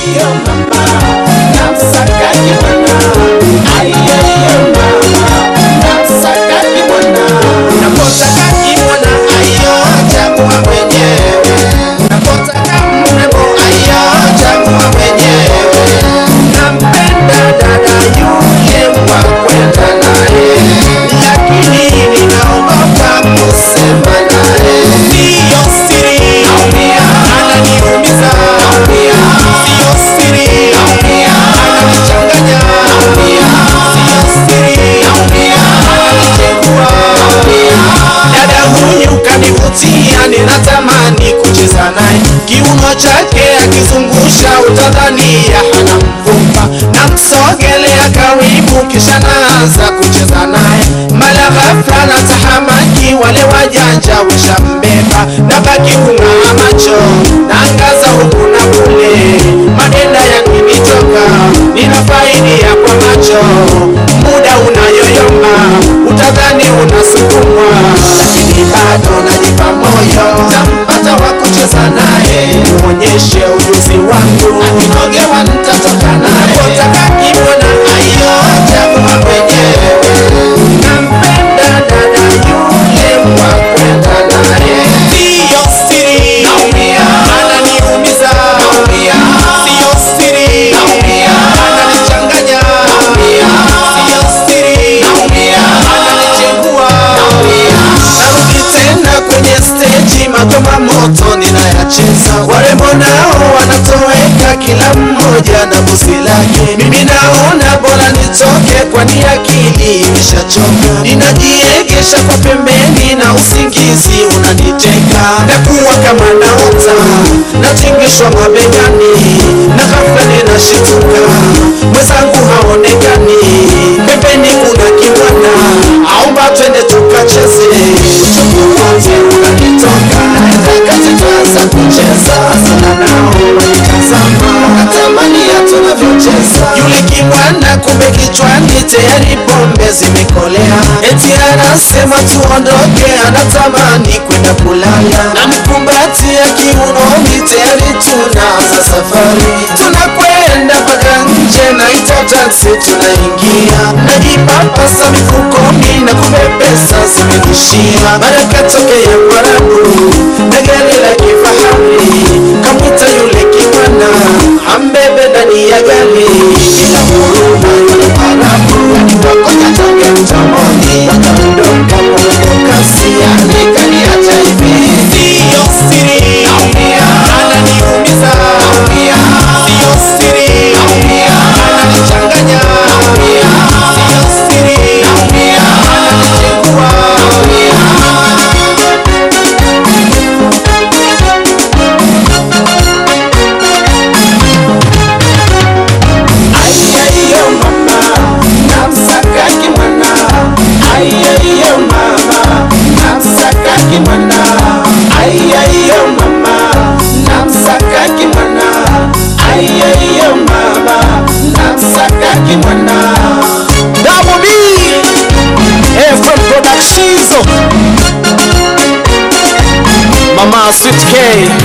Aiyo mama, namsaka kimwana. Aiyo mama, namsaka kimwana. Napotaka kimwana, aiyo chagua mwenyewe. Napotaka mrembo, aiyo chagua mwenyewe. Nampenda dada yule wa kwenda naye, lakini ninaogopa kusema naye. Siyo siri, naumia, ananiumiza, naumia, siyo siri, naumia, ananichanganya, naumia, siyo siri, naumia, ananichengua, naumia. Dada huyu kanivutia, ninatamani kucheza naye, kiuno chake akizungusha utadhania hana mfupa, namsogelea karibu, kisha naanza kucheza naye, mara ghafla na tahamaki, wale wajanja washambeba, nabaki kung'aa macho, naangaza huku na kule, madenda yakinitoka, ninafaidia kwa macho, muda unayoyoma, utadhani unasukumwa, lakini bado najipa moyo, tampata wa kucheza naye, muonyeshe ujuzi wangu, akinogewa nitatoka naye, napotaka kimwona ayo chagua mwenyewe, nampenda dada yule wa kwenda naye, siyo siri, naumia, ananiumiza, naumia, siyo siri, naumia, ananichanganya, naumia, siyo siri, naumia, ananichengua, naumia, narudi tena kwenye steji, magoma moto ninayacheza, warembo nao wanatoweka, kila mmoja na busi lake, mimi naona bora nitoke, kwani akili imeshachoka, ninajiegesha kwa pembeni na usingizi unaniteka, nakuwa kama naota, natingishwa mabegani, na ghafla ninashituka, mwenzangu haonekani, pembeni kuna kimwana, aomba twende tukacheze, uchovu wote unanitoka, kati tuanza kucheza, sana nao wanitazama, natamani ya tunavyocheza, yule kimwana kumbe kichwani tayari pombe zimekolea, eti anasema tuondoke, anatamani kwenda kulala, namkumbatia kiunoni, tayari tunaanza safari, tunakwenda mpaka nje, naita taksi, tunaingia, najipapasa mifukoni na kumbe pesa zimenishia, mara katokea Mwarabu na gari la kifahari, kamwita yule kimwana ambebe ndani ya gari, bila huruma yule Mwarabu alipokonya tange mdomoni, akaondoka mwendo kasi, yani kaniacha hivi, siyo siri, naumia, ananiumiza, naumia, siyo siri, naumia, ananichanganya, naumia, siyo siri, naumia, ananichengua, naumia. Aiyo mama, namsaka kimwana. Aiyo mama, namsaka kimwana. Aiyo mama, namsaka kimwana. Aiyo mama, namsaka kimwana. Double B FM Productions Mama Sweet K